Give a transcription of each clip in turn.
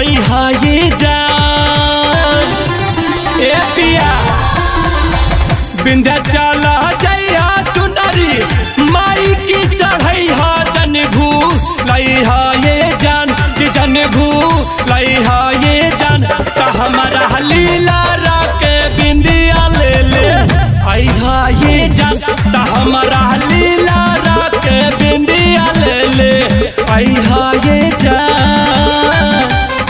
आई हा ये जान ए पिया बिंध्या चला जइया चुनरी माई की चढ़ई हा जन भू लई हा ये जान कि जन भू लई हा ये जान त हमारा लीला राके बिंदिया ले ले आई हा ये जान त हमारा लीला राके बिंदिया ले ले आई हा ये जान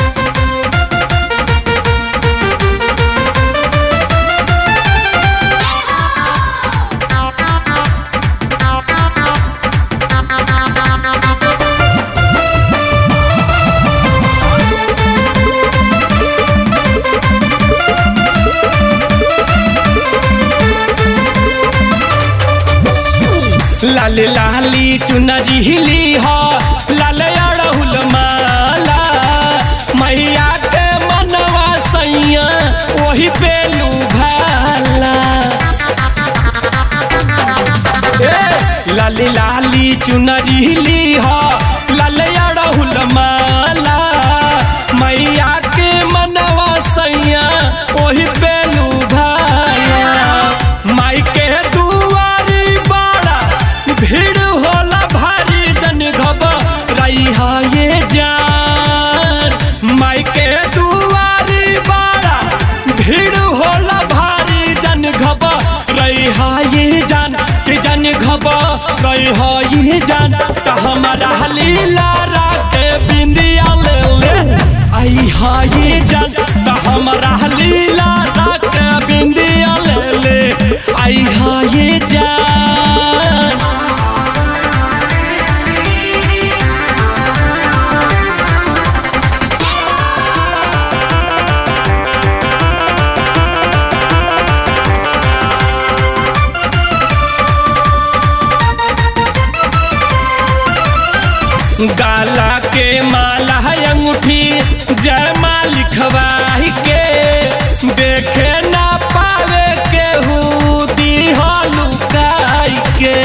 लाल लाली चुनरी हिली हो लाल अड़हुल माला मैया के मनवा सैया वही पेलू भाला ए, लाली लाली चुनरी हिली हो लाल अड़हुल माला मैया के मनवा सैया वही पेलू भाला माई के दुआरी बाड़ा भीड़ होला भारी जन घबराई हा ये जान माई के दुआरी बाड़ा भीड़ होला भारी जन घबराई हा ये जान कि जन घबराई हा ये जान त हमारा लीला राके बिंदिया ले ले आई हा ये जान त हमारा लीला राके बिंदिया ले ले आई हा ये जान गाला के माला है अंगूठी जय माँ लिखवाही के देखे ना पावे के दी लुकाई के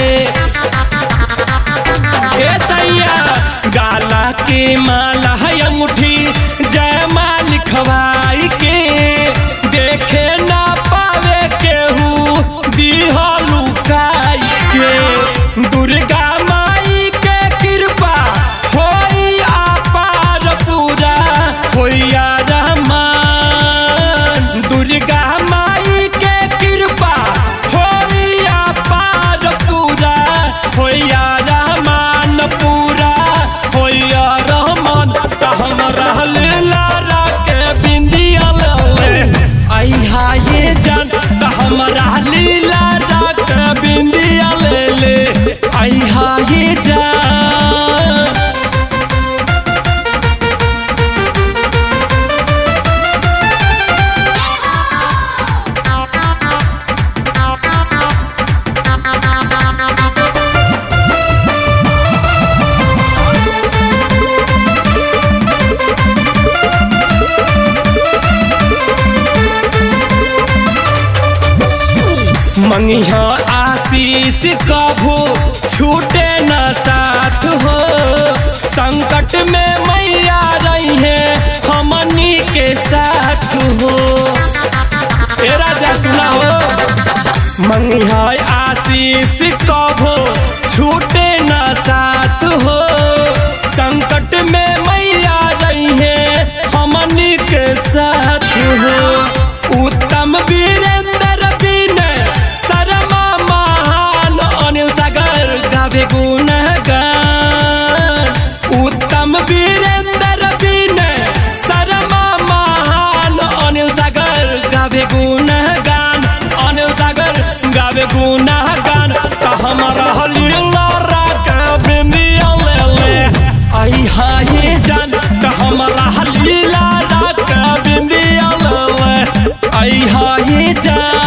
ए सैया गाला के माला है अंगूठी जय माँ लिखवाई के देखे ना पावे केहू दीहा लुकाई के दुर्गा माई के कृपा होई आपार पूरा होइया रहमान दुर्गा माई के कृपा होई आपार पूरा होइया रहमान पूरा होइया रहमान त हम रहल लारा के बिंदिया ले आई हा ये जान त हमरा लीला रात बिंदिया ले ले आई हा ये जान मंगिया आशीष कभू छूटे न साथ हो संकट में मैया रही है हमनी के साथ हो ए राजा सुना हो मंगिया आशीष कभू छूटे न साथ हो संकट में मैया रही है हमनी के साथ हो उत्तम वीरेंद्र बिन शर्मा महान अनिल सागर गावे गुणगान उत्तम वीरेंद्र बिन शर्मा महान अनिल सागर गावे गुणगान अनिल सागर गावे गुणगान त हमारा हलीला राग बिंदिया ले ले आई हा ये जान त हमारा हलीला राग बिंदिया ले ले आई हा ये जान